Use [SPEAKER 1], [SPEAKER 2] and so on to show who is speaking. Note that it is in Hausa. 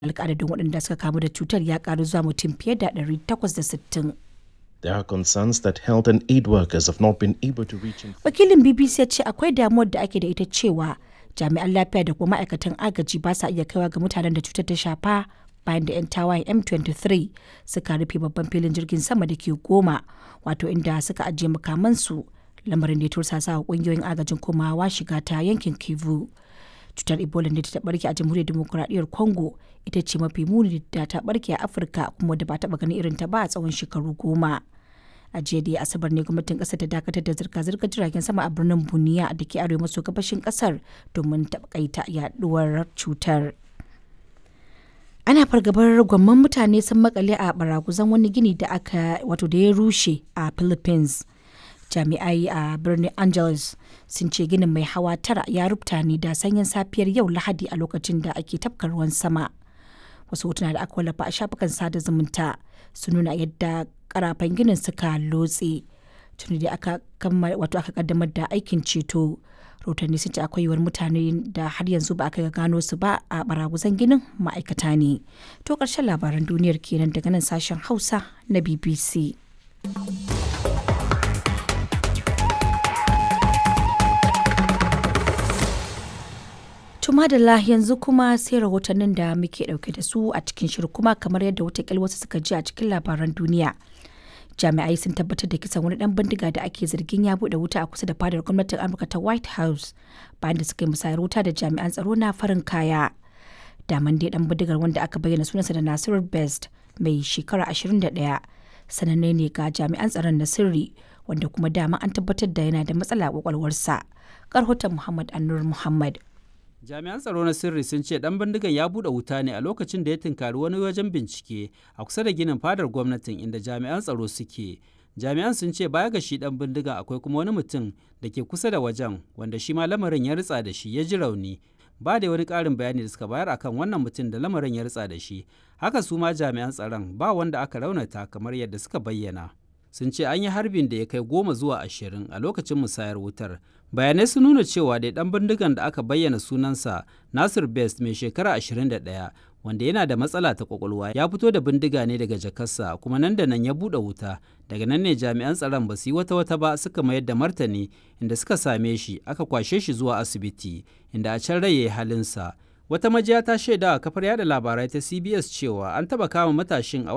[SPEAKER 1] zalika adadin waɗanda suka kamu da cutar ya ƙaru zuwa mutum fiye da 860.
[SPEAKER 2] There are concerns that health and aid workers have not been able to reach in
[SPEAKER 1] Wakilin BBC ya ce akwai damuwar da ake da ita cewa jami'an lafiya da kuma ma'aikatan agaji ba sa iya kaiwa ga mutanen da cutar ta shafa bayan da 'yan tawayen M23 suka rufe babban filin jirgin sama da ke goma wato inda suka ajiye makamansu lamarin da ya tursasa wa kungiyoyin agajin komawa shiga ta yankin Kivu. Cutar Ebola da ta barke a jamhuriyar demokuraɗiyyar Congo ita ce mafi muni da ta barke a Afirka kuma da ba taɓa ganin irin ta ba a tsawon shekaru goma. a jiya da asabar ne gwamnatin kasar ta dakatar da zirga-zirgar jiragen sama a birnin buniya da ke arewa maso gabashin kasar domin takaita yaduwar cutar ana fargabar gwamman mutane sun makale a baraguzan wani gini da aka wato da ya rushe a philippines jami'ai a birnin angeles sun ce ginin mai hawa tara ya rubuta ne da sanyin safiyar yau lahadi a lokacin da ake tafka ruwan sama wasu hotuna da aka wallafa a shafukan sada zumunta sun nuna yadda karafan ginin suka lotse tuni da aka wato aka kaddamar da aikin ceto rahotanni sun ce akwai yiwuwar mutane da har yanzu ba aka gano su ba a baraguzan ginin ma'aikata ne to ƙarshen labaran duniyar kenan daga nan sashen hausa na bbc Tumadala yanzu kuma sai rahotannin da muke dauke da su a cikin shirin kuma kamar yadda watakil wasu suka ji a cikin labaran duniya. Jami'ai sun tabbatar da kisan wani dan bindiga da ake zargin ya bude wuta a kusa da fadar gwamnatin Amurka ta White House bayan da suka yi musayar wuta da jami'an tsaro na farin kaya. Daman dai dan bindigar wanda aka bayyana sunansa da Nasiru Best mai shekara 21 sananne ne ga jami'an tsaron na sirri wanda kuma dama an tabbatar da yana da matsala a kwakwalwarsa. Karhoton Muhammad Annur Muhammad.
[SPEAKER 3] jami'an tsaro na sirri sun ce dan bindigan ya bude wuta ne a lokacin da ya tunkari wani wajen bincike a kusa da ginin fadar gwamnatin inda jami'an tsaro suke jami'an sun ce baya ga shi dan bindigan akwai kuma wani mutum da ke kusa da wajen wanda shi ma lamarin ya ritsa da shi ya ji rauni ba da wani ƙarin bayani da suka bayar akan wannan mutum da lamarin ya ritsa da shi haka su ma jami'an tsaron ba wanda aka raunata kamar yadda suka bayyana sun ce an yi harbin da ya kai goma zuwa ashirin a lokacin musayar wutar bayanai sun nuna cewa da dan bindigan da aka bayyana sunansa nasir best mai shekara 21 wanda yana da matsala ta kwakwalwa ya fito da bindiga ne daga jakarsa kuma nan da nan ya buɗe wuta daga nan ne jami'an tsaron ba su yi wata wata ba suka mayar da martani inda suka same shi aka kwashe shi zuwa asibiti inda a can rai ya yi halinsa wata majiya ta shaida a kafar yada labarai ta cbs cewa an taba kama matashin a